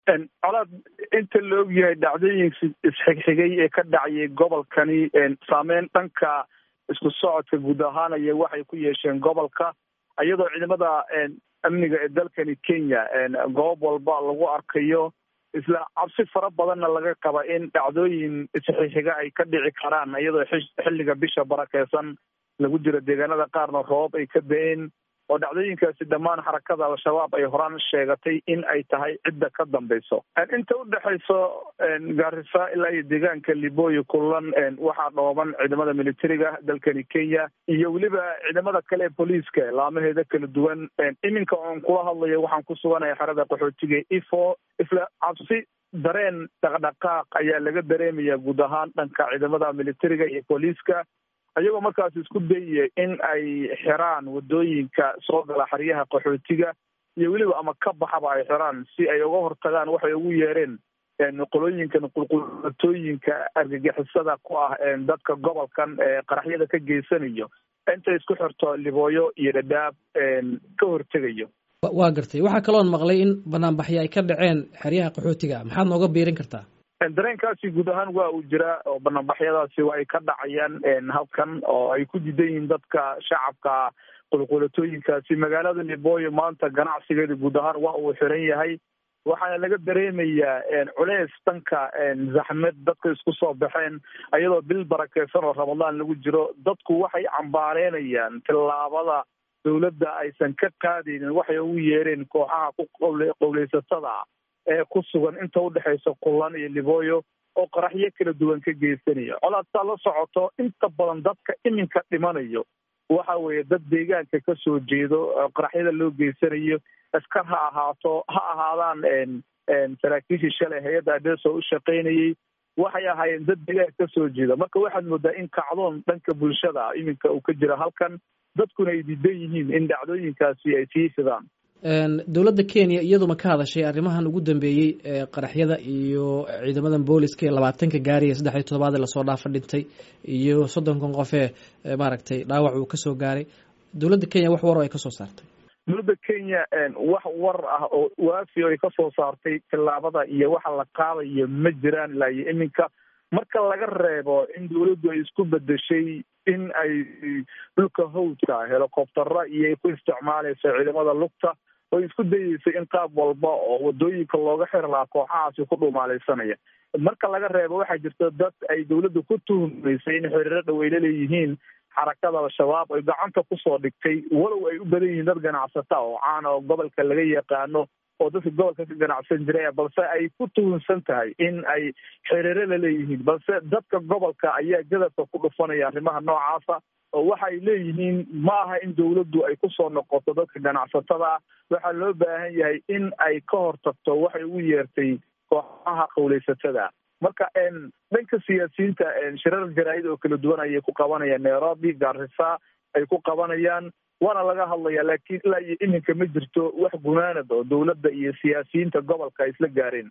colaad inta la og yahay dhacdooyinka isxigxigay ee ka dhacayay gobolkani saameyn dhanka isku socodka guud ahaanaya waxay ku yeesheen gobolka iyadoo ciidamada amniga ee dalkani kenya goob walba lagu arkayo isla cabsi fara badanna laga qaba in dhacdooyin isxixiga ay ka dhici karaan iyadoo xilliga bisha barakeysan lagu jiro deegaanada qaarna roobab ay ka da-een oo dhacdooyinkaasi dhammaan xarakada al-shabaab ay horaan sheegatay in ay tahay cidda ka dambeyso inta udhexeyso gaarisa ilaa iyo deegaanka liboyo kulan waxaa dhooban ciidamada militariga dalkani kenya iyo weliba ciidamada kale ee booliiska laamaheeda kala duwan iminka oon kula hadlayo waxaan ku suganaya xerada qaxootiga ifo isla cabsi dareen dhaqdhaqaaq ayaa laga dareemaya guud ahaan dhanka ciidamada militariga iyo booliiska ayagoo markaas isku dayaya in ay xiraan wadooyinka soo gala xeryaha qaxootiga iyo weliba ama ka baxaba ay xiraan si ay uga hortagaan waxay ugu yeereen qolooyinkan qulqulatooyinka argagixisada ku ah dadka gobolkan qaraxyada ka geysanayo intay isku xirto libooyo iyo dhadhaab ka hortegayo waa gartay waxaa kaloon maqlay in banaanbaxyo ay ka dhaceen xeryaha qaxootiga maxaad nooga biirin kartaa dareenkaasi guud ahaan waa uu jiraa oo banaanbaxyadaasi waa ay ka dhacayaan halkan oo ay ku diidan yihiin dadka shacabka qulqulatooyinkaasi magaalada liboyo maanta ganacsigeeda guud ahaan waa uu xiran yahay waxaana laga dareemayaa culeys dhanka zaxmed dadka isku soo baxeen iyadoo bil barakeysan oo ramadaan lagu jiro dadku waxay cambaareynayaan tillaabada dowladda aysan ka qaadaynin waxay ugu yeereen kooxaha ku qowleysatada ee ku sugan inta udhexeysa kulan iyo liboyo oo qaraxyo kala duwan ka geysanaya colaadtaa la socoto inta badan dadka iminka dhimanayo waxa weeye dad deegaanka kasoo jeedo qaraxyada loo geysanayo askar ha ahaato ha ahaadaan saraakiishii shalay hay-adda adeso u shaqaynayay waxay ahaayeen dad deegaanka kasoo jeeda marka waxaad moodaa in kacdoon dhanka bulshada iminka uu ka jira halkan dadkuna ay diidan yihiin in dhacdooyinkaasi ay sii fidaan dowladda kenya iyaduma ka hadashay arrimahan ugu dambeeyey qaraxyada iyo ciidamadan booliska ee labaatanka gaariya saddex iyo toddobaad ee lasoo dhaafa dhintay iyo soddonkan qof ee maaragtay dhaawac uu kasoo gaaray dowladda kenya wax war oo ay kasoo saartay dowladda kenya wax war ah oo waafi ay kasoo saartay tillaabada iyo waxa la qaadayo ma jiraan ilaa iyo iminka marka laga reebo in dowladdu ay isku bedeshay in ay dhulka hawdka helicoptera iyo ku isticmaaleyso ciidamada lugta oo isku dayeysay in qaab walba oo wadooyinka looga xiri lahaa kooxahaasi ku dhumaaleysanaya marka laga reebo waxaa jirta dad ay dowladda ku tuhumaysay in xiriiro dhow ay laleeyihiin xarakada al-shabaab ay gacanta kusoo dhigtay walow ay u badan yihiin dad ganacsata oo caana oo gobolka laga yaqaano oo dadka gobolka ka ganacsan jiray balse ay ku tuhunsan tahay in ay xiriiro laleeyihiin balse dadka gobolka ayaa gadabka ku dhufanaya arrimaha noocaasa oo waxay leeyihiin ma aha in dowladdu ay kusoo noqoto dadka ganacsatada waxaa loo baahan yahay in ay ka hortagto waxay ugu yeertay kooxaha qowleysatada marka dhanka siyaasiyiinta shirar jaraa-id oo kala duwan ayay ku qabanayaan nairobi garisa ay ku qabanayaan waana laga hadlaya laakiin ilaa iyo iminka ma jirto wax gunaanad oo dowladda iyo siyaasiyiinta gobolka ay isla gaareen